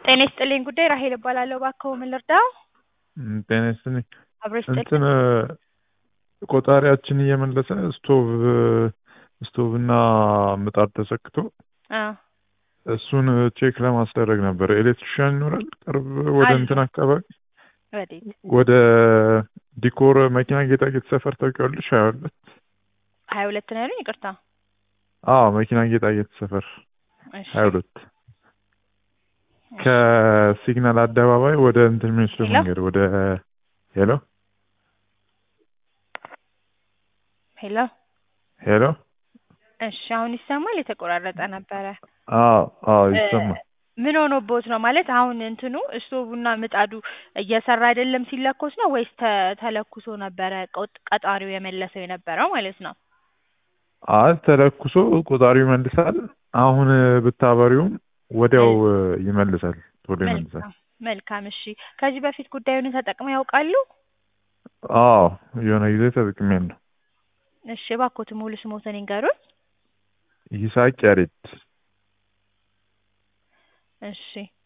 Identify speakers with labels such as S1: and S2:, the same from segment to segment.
S1: ጤና ይስጥልኝ ጉዳይ ራሄል እባላለሁ። እባክዎ ምን ልርዳው?
S2: እም፣ ጤና ይስጥልኝ።
S1: አብሮ ይስጥልኝ።
S2: እንትን ቆጣሪያችን እየመለሰ ስቶቭ ስቶቭ እና ምጣድ ተሰክቶ
S1: አ
S2: እሱን ቼክ ለማስደረግ ነበር። ኤሌክትሪሻን ይኖራል ቅርብ ወደ
S1: አለ።
S2: እንትን አካባቢ
S1: ወዴት?
S2: ወደ ዲኮር መኪና ጌጣጌጥ ሰፈር ታውቂዋለሽ? ሀያ ሁለት
S1: ሀያ ሁለት ነው ያሉኝ? ይቅርታ።
S2: አዎ መኪና ጌጣጌጥ ሰፈር
S1: እሺ
S2: ሀያ ሁለት ከሲግናል አደባባይ ወደ እንትን የሚወስደው
S1: ሄሎ?
S2: መንገድ ወደ ሄሎ
S1: ሄሎ።
S2: ሄሎ
S1: እሺ አሁን ይሰማል? የተቆራረጠ ነበረ።
S2: አዎ አዎ
S1: እ፣
S2: ይሰማል።
S1: ምን ሆኖብዎት ነው ማለት አሁን እንትኑ ስቶቡና ምጣዱ እየሰራ አይደለም ሲለኮስ ነው ወይስ ተ- ተለኩሶ ነበረ ቆጥ- ቀጣሪው የመለሰው የነበረው ማለት ነው?
S2: አይ ተለኩሶ ቆጣሪው ይመልሳል። አሁን ብታበሪውም ወዲያው ይመልሳል፣ ቶሎ ይመልሳል።
S1: መልካም መልካም። እሺ ከዚህ በፊት ጉዳዩን ተጠቅመው ያውቃሉ?
S2: አዎ የሆነ ጊዜ ተጠቅሜያለሁ።
S1: እሺ እባክዎት ሙሉ ስሞትን ይንገሩን።
S2: ይስሐቅ ያሬድ
S1: እሺ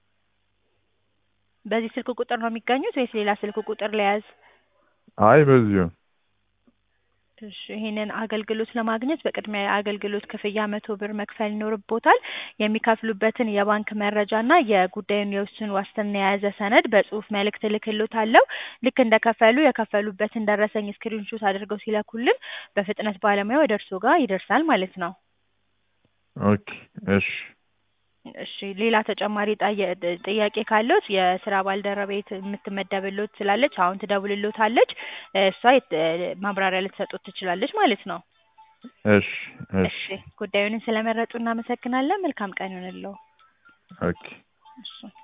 S1: በዚህ ስልክ ቁጥር ነው የሚገኙት ወይስ ሌላ ስልክ ቁጥር ለያዝ?
S2: አይ በዚሁ
S1: እሺ ይሄንን አገልግሎት ለማግኘት በቅድሚያ የአገልግሎት ክፍያ መቶ ብር መክፈል ይኖርቦታል። የሚከፍሉበትን የባንክ መረጃና የጉዳዩን የውስን ዋስትና የያዘ ሰነድ በጽሁፍ መልእክት እልክልዎታለሁ። ልክ እንደከፈሉ የከፈሉበትን ደረሰኝ ስክሪንሾት አድርገው ሲለኩልን በፍጥነት ባለሙያው ወደ እርስዎ ጋር ይደርሳል ማለት ነው።
S2: ኦኬ እሺ
S1: እሺ ሌላ ተጨማሪ ጣየ- ጥያቄ ካለዎት የስራ ባልደረቤት የምትመደብልዎት ስላለች አሁን ትደውልልዎታለች። እሷ የት- ማብራሪያ ልትሰጡት ትችላለች ማለት ነው።
S2: እሺ እሺ
S1: እሺ ጉዳዩን ስለመረጡ እናመሰግናለን። መልካም ቀን ይሁንልዎ።
S2: ኦኬ
S1: እሺ